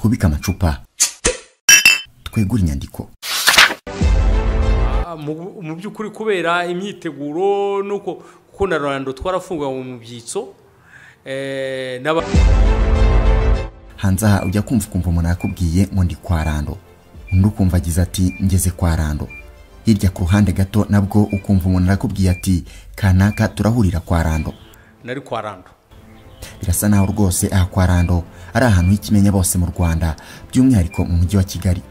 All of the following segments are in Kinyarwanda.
kubika amacupa twegura inyandiko mu mu by'ukuri kubera imyiteguro nuko kuko na rando twarafunganywe mu byitso eh, n'aba- hanze aha ujya kumva ukumva umuntu yakubwiye ngo ndi kwa rando undi ukumva agize ati ngeze kwa rando hirya ku ruhande gato nabwo ukumva umuntu arakubwiye ati kanaka turahurira kwa rando nari kwa rando birasa naho rwose aha kwa rando ari ahantu h'ikimenya bose mu rwanda by'umwihariko mu mujyi wa kigali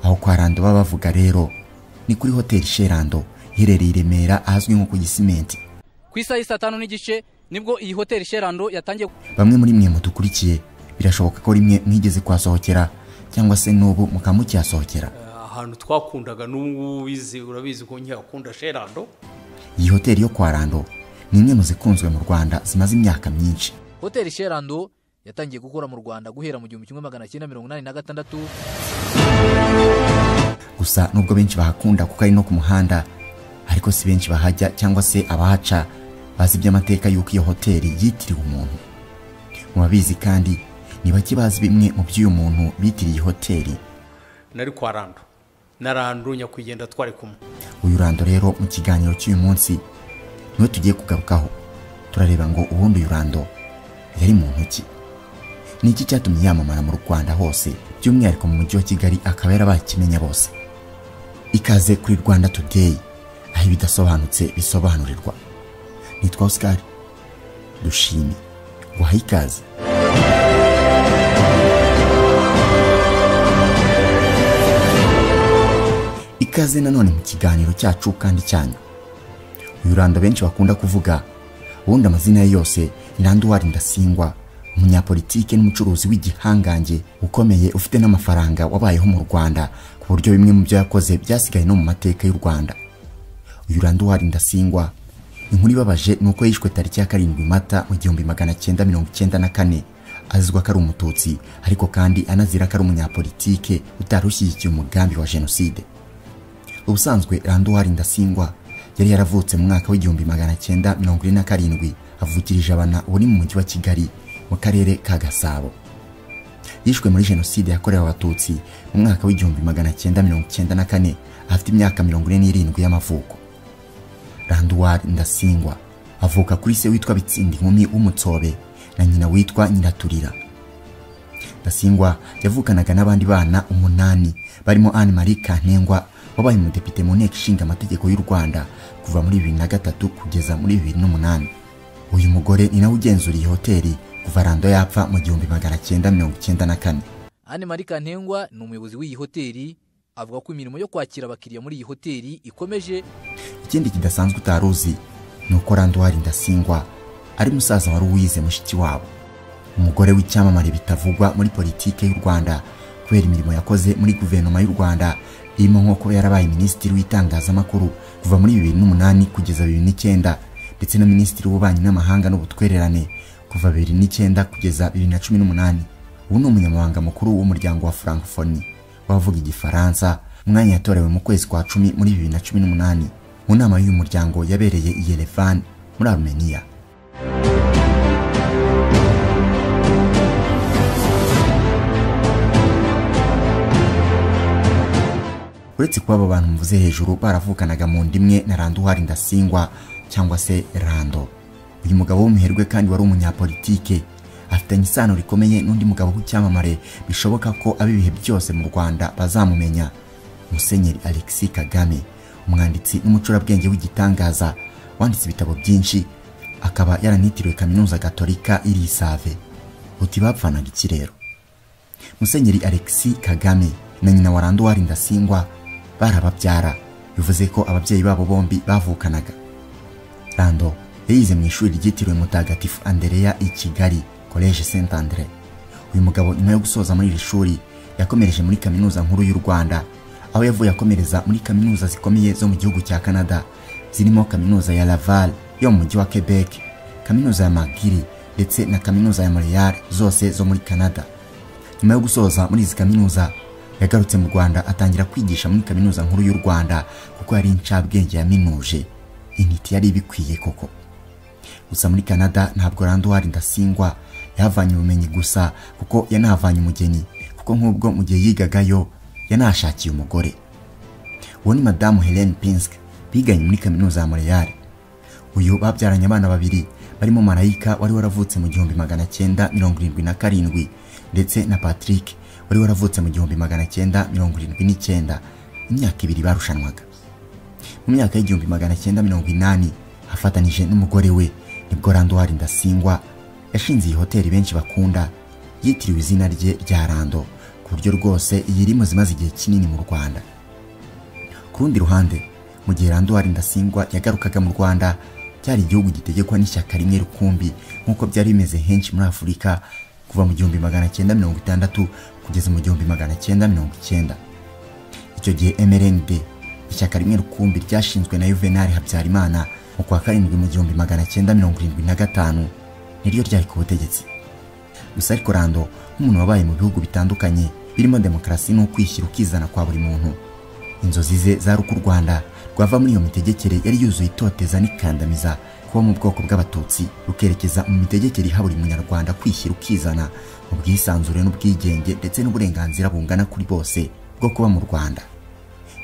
aho kwa rando baba bavuga rero ni kuri hoteli sherando iherereye i remera ahazwi nko ku gisimenti ku isaha y'i saa tanu n'igice nibwo iyi hoteli sherando yatangiye bamwe muri mwe mudukurikiye birashoboka ko rimwe mwigeze kuhasohokera cyangwa se n'ubu mukaba mukihasohokera Eh, ahantu twakundaga n'ubu bizi urabizi ko nkiyakunda sherando iyi hoteli yo kwa rando ni imwe mu zikunzwe mu rwanda zimaze imyaka myinshi hoteli sherando yatangiye gukora mu rwanda guhera mu gihumbi kimwe magana cyenda mirongo inani na gatandatu gusa nubwo benshi bahakunda kuko ari no ku muhanda ariko si benshi bahajya cyangwa se abahaca bazi iby'amateka y'uko iyo hoteli yitiriwe umuntu mu babizi kandi ni bake bazi bimwe mu by'uyu muntu bitiriye iyi hoteli nari kwa rando na rando nyakwigendera twari kumwe uyu rando rero mu kiganiro cy'uyu munsi niwe tugiye kugarukaho turareba ngo ubundi uyu rando yari muntu ki ni iki cyatumye yamamara mu rwanda hose by'umwihariko mu mujyi wa kigali akaba yarabaye ikimenya bose ikaze kuri rwanda today aho ibidasobanutse bisobanurirwa nitwa oscar dushime guhaye ikaze ikaze nanone mu kiganiro cyacu kandi cyanyu uyu rando benshi bakunda kuvuga ubundi amazina ye yose ni randuwari ndasingwa umunyapolitike n'umucuruzi w'igihangange ukomeye ufite n'amafaranga wabayeho mu rwanda ku buryo bimwe mu byo yakoze byasigaye no mu mateka y'u rwanda uyu randuwari ndasingwa inkuru ibabaje ni uko yishwe tariki ya karindwi mata mu gihumbi magana cyenda mirongo icyenda na kane azizwa ko ari umututsi ariko kandi anazira ko ari umunyapolitike utari ushyigikiye umugambi wa jenoside ubusanzwe randuwari ndasingwa yari yaravutse mu mwaka w'igihumbi magana cyenda mirongo ine na karindwi avukirije abana buri mu mujyi wa kigali mu karere ka gasabo yishwe muri jenoside yakorewe abatutsi mu mwaka w'igihumbi magana cyenda mirongo cyenda na kane afite imyaka mirongo ine n'irindwi y'amavuko randuwari ndasingwa avuka kuri se witwa bitsinda inkumi w'umutsobe na nyina witwa nyiraturira Ndasingwa yavukanaga n'abandi bana umunani barimo Anne Marie Kantengwa wabaye umudepite mu nteko ishinga amategeko y'u Rwanda kuva muri bibiri na gatatu kugeza muri bibiri n'umunani uyu mugore ni nawe ugenzura iyi hoteli kuva rando yapfa mu gihumbi magana cyenda mirongo icyenda na kane ane marika ntengwa ni umuyobozi w'iyi hoteli avuga ko imirimo yo kwakira abakiriya muri iyi hoteli ikomeje ikindi kidasanzwe utari uzi ni uko randuwari ndasingwa ari musaza wari uwize mushiki wabo umugore w'icyamamare bitavugwa muri politike y'u rwanda kubera imirimo yakoze muri guverinoma y'u rwanda irimo nko kuba yarabaye minisitiri w'itangazamakuru kuva muri bibiri n'umunani kugeza bibiri n'icyenda ndetse na minisitiri w'ububanyi n'amahanga n'ubutwererane kuva bibiri n'icyenda kugeza bibiri na cumi n'umunani ubu ni umunyamabanga mukuru w'umuryango wa francophonie w'abavuga igifaransa umwanya yatorewe mu kwezi kwa cumi muri bibiri na cumi n'umunani mu nama y'uyu muryango yabereye i Yerevan muri Armenia uretse kuba aba bantu mvuze hejuru baravukanaga mu nda imwe na randuwari ndasingwa cyangwa se rando uyu mugabo w'umuherwe kandi wari umunyapolitike afitanye isano rikomeye n'undi mugabo w'icyamamare bishoboka ko ab'ibihe byose mu rwanda bazamumenya musenyeri alexis kagame umwanditsi n'umucurabwenge w'igitangaza wanditse ibitabo byinshi akaba yaranitiriwe kaminuza gatolika iri isave uti bapfanaga ikirero musenyeri alexis kagame na nyina wa randuwari ndasingwa barababyara bivuze ko ababyeyi babo bombi bavukanaga rando yayize mu ishuri ryitiriwe mutagatifu andereya i kigali college saint andre uyu mugabo nyuma yo gusoza muri iri shuri yakomereje muri kaminuza nkuru y'u rwanda aho yavuye akomereza muri kaminuza zikomeye zo mu gihugu cya canada zirimo kaminuza ya laval yo mu mujyi wa quebec kaminuza ya magiri ndetse na kaminuza ya montreal zose zo muri canada nyuma yo gusoza muri izi kaminuza yagarutse mu rwanda atangira kwigisha muri kaminuza nkuru y'u rwanda kuko yari incabwenge yaminuje intiti yari ibikwiye koko gusa muri canada ntabwo randuwari ndasingwa yahavanye ubumenyi gusa kuko yanahavanye umugeni kuko kuko nk'ubwo mu gihe yigagayo yanashakiye umugore uwo ni madamu helene pinsk biganye muri kaminuza ya moreyari uyu babyaranye abana babiri barimo marayika wari waravutse mu gihumbi magana cyenda mirongo irindwi na karindwi ndetse na patrick wari waravutse mu gihumbi magana cyenda mirongo irindwi n'icyenda imyaka ibiri barushanwaga mu myaka y'igihumbi magana cyenda mirongo inani afatanije n'umugore we nibwo randuwari ndasingwa yashinze iyi hoteli benshi bakunda yitiriwe izina rye rya rando ku buryo rwose iyi iri imaze igihe kinini mu rwanda ku rundi ruhande mu gihe randuwari ndasingwa yagarukaga mu rwanda cyari igihugu gitegekwa n'ishyaka rimwe rukumbi nk'uko byari bimeze henshi muri afurika kuva mu gihumbi magana cyenda mirongo itandatu kugeza mu gihumbi magana cyenda mirongo icyenda icyo gihe mrnd ishyaka rimwe rukumbi ryashinzwe na yuvenali habyarimana mu kwa karindwi mu gihumbi magana cyenda mirongo irindwi na gatanu niryo ryari ku butegetsi gusa ariko rando nk'umuntu wabaye mu bihugu bitandukanye birimo demokarasi n'ukwishyira ukizana kwa buri muntu inzozi ze zari uko u rwanda rwava muri iyo mitegekere yari yuzuye itoteza n'ikandamiza kuba mu bwoko bw'abatutsi rukerekeza mu mitegekere iha buri munyarwanda kwishyira ukizana mu bwisanzure n'ubwigenge ndetse n'uburenganzira bungana kuri bose bwo kuba mu rwanda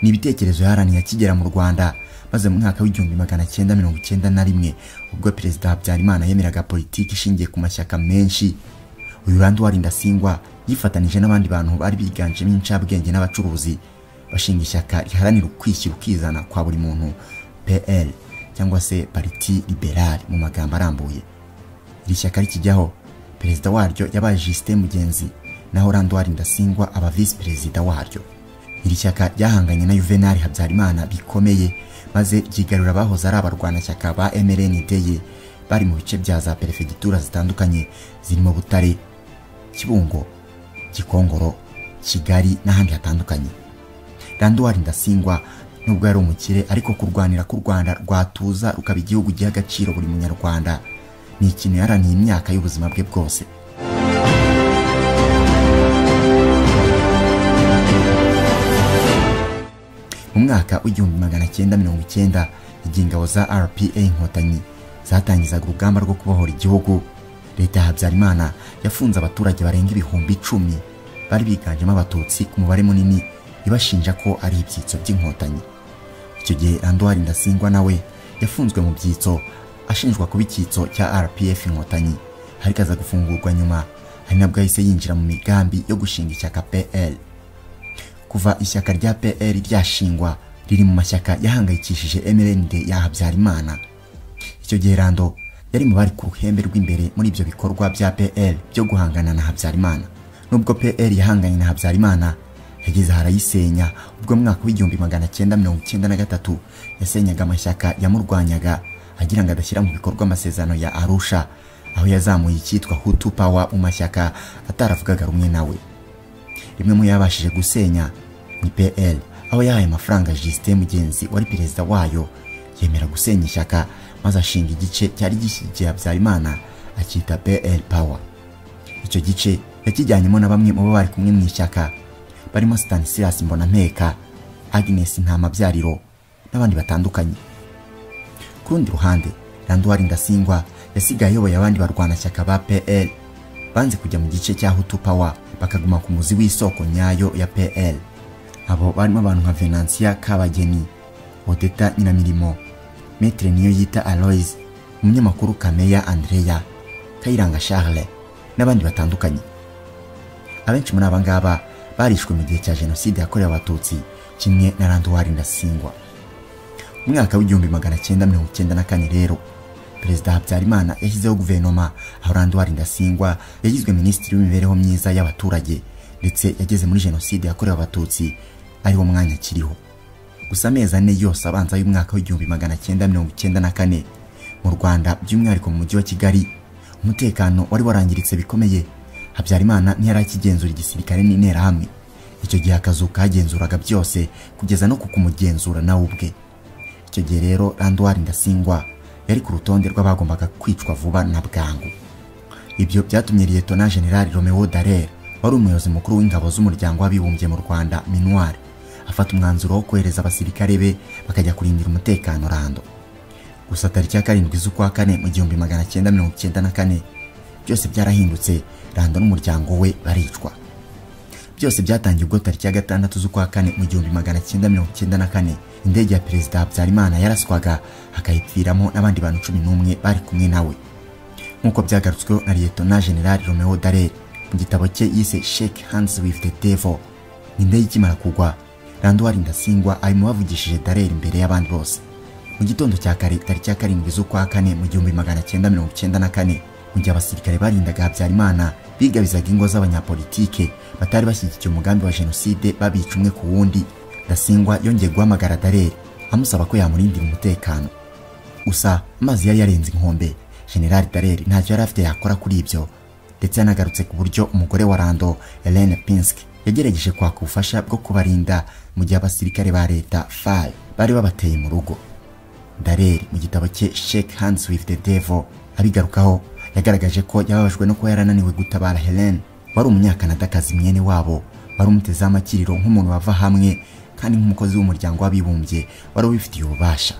ni ibitekerezo yaharaniye akigera mu rwanda maze mu mwaka w'igihumbi magana cyenda mirongo icyenda na rimwe ubwo perezida habyarimana yemeraga politiki ishingiye ku mashyaka menshi uyu randuwari ndasingwa yifatanije n'abandi bantu bari biganjemo incabwenge n'abacuruzi bashinga ishyaka riharanira ukwishyira ukizana kwa buri muntu pl cyangwa se pariti liberale mu magambo arambuye iri shyaka rikijyaho perezida waryo yabaye jisite mugenzi naho randuwari ndasingwa aba visi perezida waryo iri shyaka ryahanganye na yuvenali habyarimana bikomeye maze ryigarura abahoze ari abarwanashyaka ba mrnd ye bari mu bice bya za perefegitura zitandukanye zirimo butare kibungo gikongoro kigali n'ahandi hatandukanye randuwari ndasingwa nubwo yari umukire ariko kurwanira k'u rwanda rwatuza rukaba igihugu giha agaciro buri munyarwanda ni ikintu yaraniye imyaka y'ubuzima bwe bwose mu mwaka w'igihumbi magana cyenda mirongo icyenda igihe ingabo za rpa inkotanyi zatangizaga urugamba rwo kubohora igihugu leta ya habyarimana yafunze abaturage barenga ibihumbi icumi bari biganjemo abatutsi ku mubare munini ibashinja ko ari ibyitso by'inkotanyi icyo gihe randuwari ndasingwa nawe yafunzwe mu byitso ashinjwa kuba icyitso cya rpf inkotanyi ariko aza gufungurwa nyuma ari nabwo yahise yinjira mu migambi yo gushinga ishyaka pl kuva ishyaka rya pl ryashingwa riri mu mashyaka yahangayikishije mrnd ya habyarimana icyo gihe rando yari mu bari ku ruhembe rw'imbere muri ibyo bikorwa bya pl byo guhangana na habyarimana nubwo pl yahanganye na habyarimana yageze harayisenya ubwo mwaka w'igihumbi magana cyenda mirongo icyenda na gatatu yasenyaga amashyaka yamurwanyaga agira ngo adashyira mu bikorwa amasezerano ya arusha aho yazamuye icyitwa hutu pawa mu mashyaka ataravugaga rumwe nawe rimwe mu yabashije gusenya ni pl aho yahaye amafaranga jisite mugenzi wari perezida wayo yemera gusenya ishyaka maze ashinga igice cyari gishyigikiye habyarimana akita pl pawa icyo gice yakijyanyemo na bamwe mu bo bari kumwe mu ishyaka barimo Stanislas Mbonampeka Agnes Ntamabyariro n'abandi batandukanye ku rundi ruhande Randuwari Ndasingwa yasigaye ayoboye abandi barwanashyaka ba PL banze kujya mu gice cya Hutu Power bakaguma ku muzi w'isoko nyayo ya PL abo barimo abantu nka Venantia Kabageni Odeta Nyinamirimo Maitre niyo yita Aloys umunyamakuru Kameya Andrea Kayiranga Charles n'abandi batandukanye abenshi muri aba ngaba barishwe mu gihe cya jenoside yakorewe abatutsi kimwe na randuwari ndasingwa mu mwaka w'igihumbi magana cyenda mirongo icyenda na kane rero perezida habyarimana yashyizeho guverinoma aho randuwari ndasingwa yagizwe minisitiri w'imibereho myiza y'abaturage ndetse yageze muri jenoside yakorewe abatutsi ariwo mwanya akiriho gusa amezi ane yose abanza y'umwaka w'igihumbi magana cyenda mirongo icyenda na kane mu rwanda by'umwihariko mu mujyi wa kigali umutekano wari warangiritse bikomeye habyarimana ntiyari akigenzura igisirikare n'interahamwe icyo gihe akazu kagenzuraga byose kugeza no kukumugenzura nawe ubwe icyo gihe rero randuwari ndasingwa yari ku rutonde rw'abagombaga kwicwa vuba na bwangu ibyo byatumye liyetona generali romeo darer wari umuyobozi mukuru w'ingabo z'umuryango w'abibumbye mu rwanda minuwari afata umwanzuro wo kohereza abasirikare be bakajya kurindira umutekano rando gusa tariki ya karindwi z'ukwa kane mu gihumbi magana cyenda mirongo icyenda na kane byose byarahindutse rando n'umuryango we baricwa byose byatangiye ubwo tariki ya gatandatu z'ukwa kane mu gihumbi magana cyenda mirongo cyenda na kane indege ya perezida habyarimana yaraswaga hakayipfiramo n'abandi bantu cumi n'umwe bari kumwe nawe nk'uko byagarutsweho na liyetona general romeo darer mu gitabo cye yise shake hands with the devil indege ikimara kugwa randwari ndasingwa arimo bavugishije darer imbere y'abandi bose mu gitondo cya kare tariki ya karindwi z'ukwa kane mu gihumbi magana cyenda mirongo cyenda na kane mu gihe abasirikare barindaga habyarimana bigabizaga ingo z'abanyapolitike batari bashyigikiye umugambi wa jenoside babica umwe ku wundi ndasingwa yongeye guhamagara darer amusaba ko yamurindira umutekano gusa amazi yari yarenze inkombe general darer ntacyo yari afite yakora kuri ibyo ndetse yanagarutse ku buryo umugore wa rando helene pinsk yagerageje kwaka ubufasha bwo kubarinda mu gihe abasirikare ba leta fal bari babateye mu rugo darer mu gitabo cye shake hands with the devil abigarukaho yagaragaje ko yababajwe no kuba yarananiwe gutabara helene wari umunyakanadakazi mwene wabo wari umutezeho amakiriro nk'umuntu wava hamwe kandi nk'umukozi w'umuryango w'abibumbye wari ubifitiye ububasha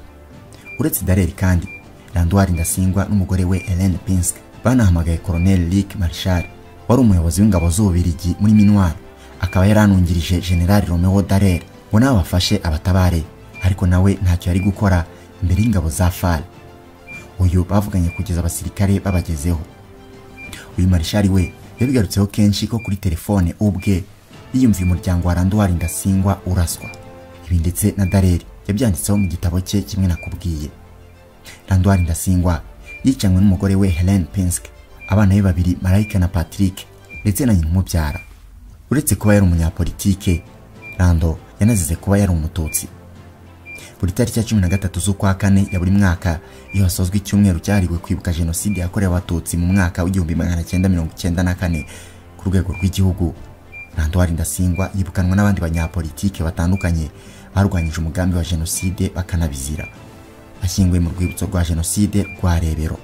uretse dareri kandi randwari ndasingwa n'umugore we helene pinsk banahamagaye koroneli rick marshal wari umuyobozi w'ingabo z'ububiligi muri minwari akaba yaranungirije generali romeo darer ngo nawe bafashe abatabare ariko nawe ntacyo yari gukora imbere y'ingabo za fal uyu bavuganye kugeza abasirikare babagezeho uyu marishari we yabigarutseho kenshi ko kuri telefone ubwe yiyumviye umuryango wa randwari ndasingwa uraswa ibi ndetse na dareri yabyanditseho mu gitabo cye kimwe nakubwiye randwari ndasingwa yicanywe n'umugore we helene pinsk abana be babiri marayika na patrick ndetse na nyina umubyara uretse kuba yari umunyapolitike rando yanazize kuba yari umututsi buri tariki ya cumi na gatatu z'ukwa kane ya buri mwaka iyo hasozwa icyumweru cyahariwe kwibuka jenoside yakorewe abatutsi mu mwaka w'igihumbi magana cyenda mirongo cyenda na kane ku rwego rw'igihugu randwari ndasingwa yibukanwa n'abandi banyapolitike batandukanye barwanyije umugambi wa jenoside bakanabizira ashyinguwe mu rwibutso rwa jenoside rwa rebero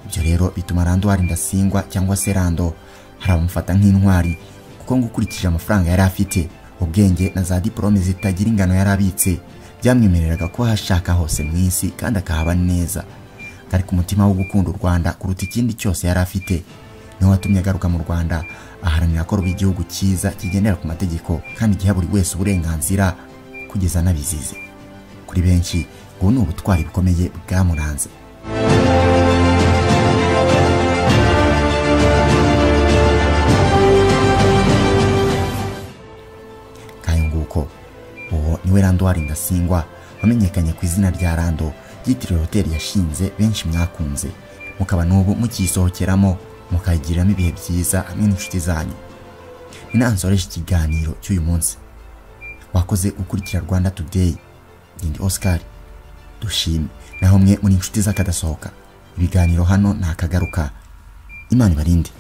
ibyo rero bituma randwari ndasingwa cyangwa se rando hari abamufata nk'intwari kuko ngo ukurikije amafaranga yari afite ubwenge na za diporome zitagira ingano yari abitse byamwemereraga ko hashaka hose mu isi kandi akahaba neza ari ku mutima wo gukunda u rwanda kuruta ikindi cyose yari afite niwe watumye agaruka mu rwanda aharanira ko ruba igihugu cyiza kigendera ku mategeko kandi giha buri wese uburenganzira kugeza anabizize kuri benshi ubu ni ubutwari bukomeye bwamuranze kayunguko uwo niwe randwari ndasingwa wamenyekanye ku izina rya rando yitiriwe hoteli yashinze benshi mwakunze mukaba n'ubu mukiyisohokeramo mukayigiriramo ibihe byiza hamwe n'inshuti zanyu inansoreje ikiganiro cy'uyu munsi wakoze gukurikira rwanda today ndi oscar dushime naho mwe muri inshuti z'akadasohoka ibiganiro hano ni akagaruka imana ibarinde